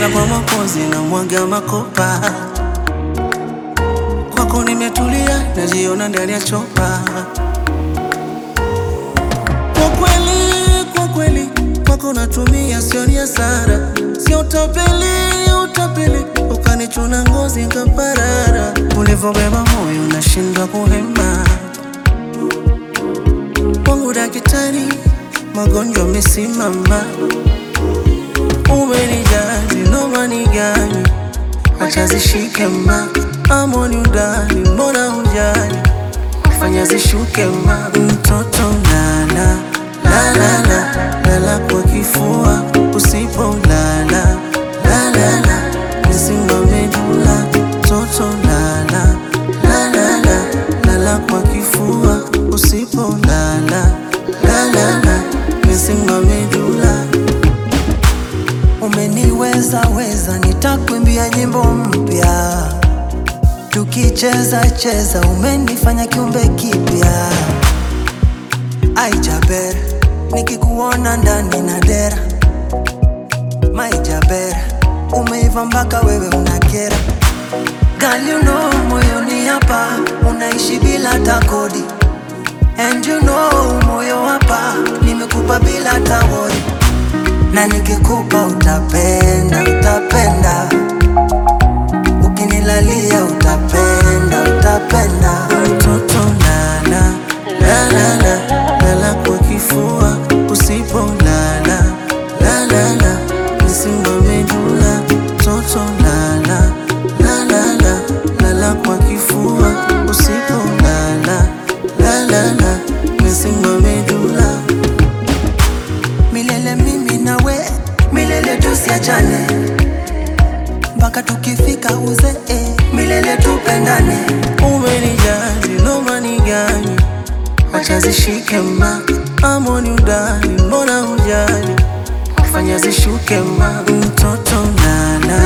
Naenda kwa mapozi na mwaga makopa, kwako nimetulia, najiona ndani ya chopa. Kwa kweli, kwa kweli, kwako natumia, sio ni hasara, sio utapeli, utapeli, ukanichuna ngozi nkaparara, ulivyobeba moyo nashindwa kuhema. Kwangu daktari, magonjwa mesimama, umenijali, nomani gani, acha zishike ma amoni udani, mbona hujali fanya zishuke ma mtoto lala lalala lala kwa kifua usipo lala lalala nisimame dula mtoto lala lalala lala kwa kifua usipo lala lalala nisimame dula Umeniweza weza, nitakwimbia nyimbo mpya, tukicheza cheza, umenifanya kiumbe kipya. Ai Jaber, nikikuona ndani na dera. My Jaber, umeiva mpaka wewe unakera. Girl, you know moyoni hapa unaishi bila hata kodi. And you know moyo hapa nimekupa bila hata worry na nikikupa utapenda, utapenda, ukinilalia utapenda, utapenda. mtoto lala lalala lala kwa kifua usipo lala lalala nisimame dula mtoto lala lalala lala kwa kifua usipo lala lalala nisimame dula Milele mimi nawe, milele tusiachane, mpaka tukifika uzee, milele tupendane. umenijali nomani gani acha zishike ma amoni udani mbona hujali fanya zishuke ma mtoto lala